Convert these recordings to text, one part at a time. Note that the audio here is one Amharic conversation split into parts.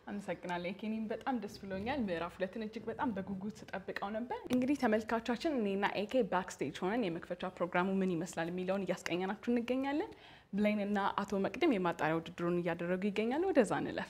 አመሰግናለሁ የኬኒን በጣም ደስ ብሎኛል። ምዕራፍ ሁለትን እጅግ በጣም በጉጉት ስጠብቀው ነበር። እንግዲህ ተመልካቾቻችን እኔና ኤኬ ባክስቴጅ ሆነን የመክፈቻ ፕሮግራሙ ምን ይመስላል የሚለውን እያስቀኘናችሁ እንገኛለን። ብሌን እና አቶ መቅድም የማጣሪያ ውድድሩን እያደረጉ ይገኛሉ። ወደዛ እንለፍ።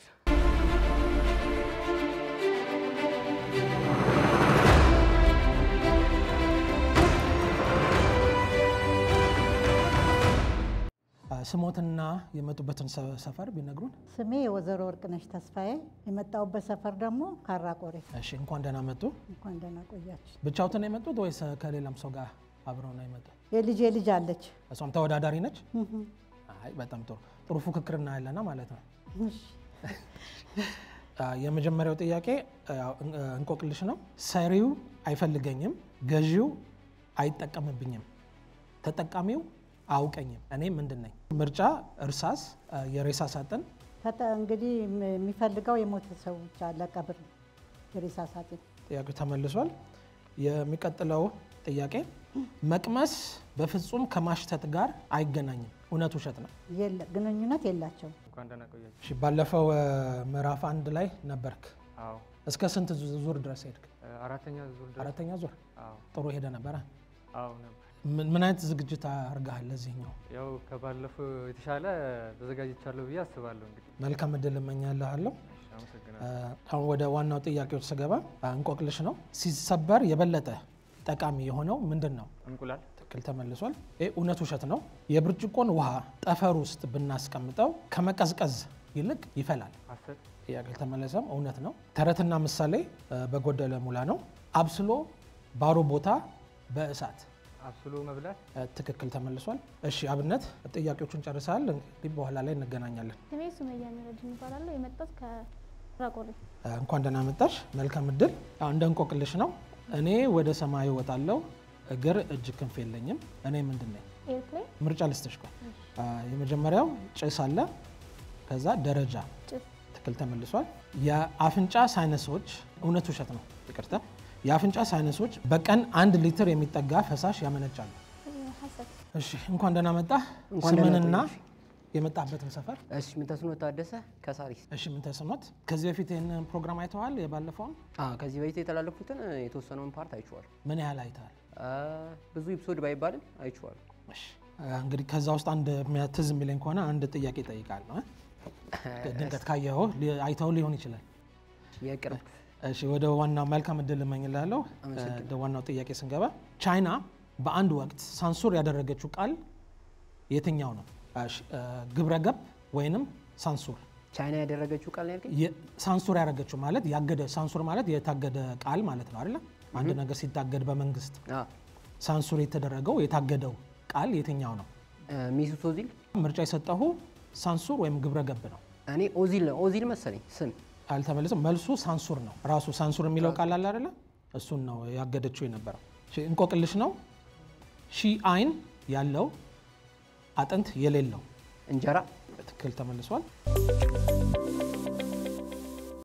ስሞትና የመጡበትን ሰፈር ቢነግሩን። ስሜ የወይዘሮ ወርቅነሽ ተስፋዬ፣ የመጣሁበት ሰፈር ደግሞ ካራቆሬ። እሺ፣ እንኳን ደህና መጡ። እንኳን ደህና ቆያችሁ። ብቻውትን ነው የመጡት ወይስ ከሌላም ሰው ጋር አብረው ነው የመጡት? የልጄ ልጅ አለች። እሷም ተወዳዳሪ ነች? አይ በጣም ጥሩ ጥሩ ፉክክር እናያለና ማለት ነው። እሺ። የመጀመሪያው ጥያቄ ያው እንቆቅልሽ ነው። ሰሪው አይፈልገኝም፣ ገዢው አይጠቀምብኝም፣ ተጠቃሚው አያውቀኝም። እኔ ምንድን ነኝ? ምርጫ እርሳስ፣ የሬሳ ሳጥን፣ ተጠ- እንግዲህ የሚፈልገው የሞተ ሰው ብቻ ለቀብር የሬሳ ሳጥን። ጥያቄው ተመልሷል። የሚቀጥለው ጥያቄ መቅመስ በፍጹም ከማሽተት ጋር አይገናኝም። እውነት ውሸት ነው? የለ- ግንኙነት የላቸውም። እንኳን ደህና ቆያችሁ። እሺ፣ ባለፈው እ፣ ምዕራፍ አንድ ላይ ነበርክ። አዎ እስከ ስንት ዙ- ዙር ድረስ ሄድክ? እ፣ አራተኛ ዙር ድረስ አራተኛ ዙር። አዎ ጥሩ ሄደ ነበረ። አዎ ነበር። ምን ምን አይነት ዝግጅት አድርገሃል ለዚህኛው? ያው ከባለፈው የተሻለ ተዘጋጅቻለሁ ብዬ አስባለሁ። እንግዲህ መልካም እድል እመኛልሃለሁ። እሺ፣ አመሰግናለሁ። እ፣ አሁን ወደ ዋናው ጥያቄዎች ስገባ እ፣ እንቆቅልሽ ነው። ሲሰበር የበለጠ ጠቃሚ የሆነው ምንድን ነው? እንቁላል ትክክል ተመልሷል። ይህ እውነት ውሸት ነው። የብርጭቆን ውሃ ጠፈር ውስጥ ብናስቀምጠው ከመቀዝቀዝ ይልቅ ይፈላል። ሐሰት ጥያቄ አልተመለሰም። እውነት ነው። ተረትና ምሳሌ እ፣ በጎደለ ሙላ ነው። አብስሎ ባዶ ቦታ በእሳት አብስሎ መብላት እ፣ ትክክል ተመልሷል። እሺ አብነት ጥያቄዎቹን ጨርሰሃል። እንግዲህ በኋላ ላይ እንገናኛለን። ስሜ ሱመያ ነረጅን ይባላለሁ። የመጣሁት ከራቆሬ እ፣ እንኳን ደህና መጣሽ። መልካም እድል። አዎ፣ እንደ እንቆቅልሽ ነው። እኔ ወደ ሰማይ እወጣለሁ፣ እግር እጅ ክንፍ የለኝም። እኔ ምንድን ነኝ? ኤርፕሌን ምርጫ ልስጥሽ። ቆይ እ፣ የመጀመሪያው ጭስ አለ፣ ከዛ ደረጃ ጭስ ትክክል ተመልሷል። የአፍንጫ ሳይነሶች እውነት ውሸት ነው? ይቅርታ። የአፍንጫ ሳይነሶች በቀን አንድ ሊትር የሚጠጋ ፈሳሽ ያመነጫሉ። ሀሰት እሺ እንኳን ደህና መጣህ። እንኳን ደህና ስምንና ቆየሽ። የመጣበትን ሰፈር። እሺ ምንተስኖት ታደሰ ከሳሪስ። እሺ ምን ተስኖት፣ ከዚህ በፊት ይህንን ፕሮግራም አይተዋል? የባለፈውን አዎ ከዚህ በፊት የተላለፉትን የተወሰነውን ፓርት አይቼዋለሁ። ምን ያህል አይተዋል? አ፣ ብዙ ኤፒሶድ ባይባልም አይቼዋለሁ። እሺ እንግዲህ ከዛ ውስጥ አንድ የሚያ- ትዝ የሚለኝ ከሆነ አንድ ጥያቄ እጠይቃለሁ። እ? ድንገት ካየኸው ሊ- አይተው ሊሆን ይችላል። የቅርብ እሺ ወደ ዋናው መልካም እድል እመኝላለሁ። አመሰግናለሁ። ወደ ዋናው ጥያቄ ስንገባ ቻይና በአንድ ወቅት ሳንሱር ያደረገችው ቃል የትኛው ነው? እሺ፣ እ፣ ግብረ ገብ ወይንም ሳንሱር። ቻይና ያደረገችው ቃል ነው ያልከኝ? የ- ሳንሱር ያደረገችው ማለት ያገደ ሳንሱር ማለት የታገደ ቃል ማለት ነው አይደለ? አንድ ነገር ሲታገድ በመንግስት አ፣ ሳንሱር የተደረገው የታገደው ቃል የትኛው ነው? እ፣ ሚሱት ኦዚል። ምርጫ የሰጠሁ ሳንሱር ወይም ግብረ ገብ ነው። እኔ ኦዚል ነው ኦዚል መሰለኝ ስም። አልተመለሰም። መልሱ ሳንሱር ነው። ራሱ ሳንሱር የሚለው ቃል አለ አይደለ? እሱን ነው ያገደችው የነበረው። እሺ፣ እንቆቅልሽ ነው። ሺህ አይን ያለው አጥንት የሌለው እንጀራ ትክክል ተመልሷል።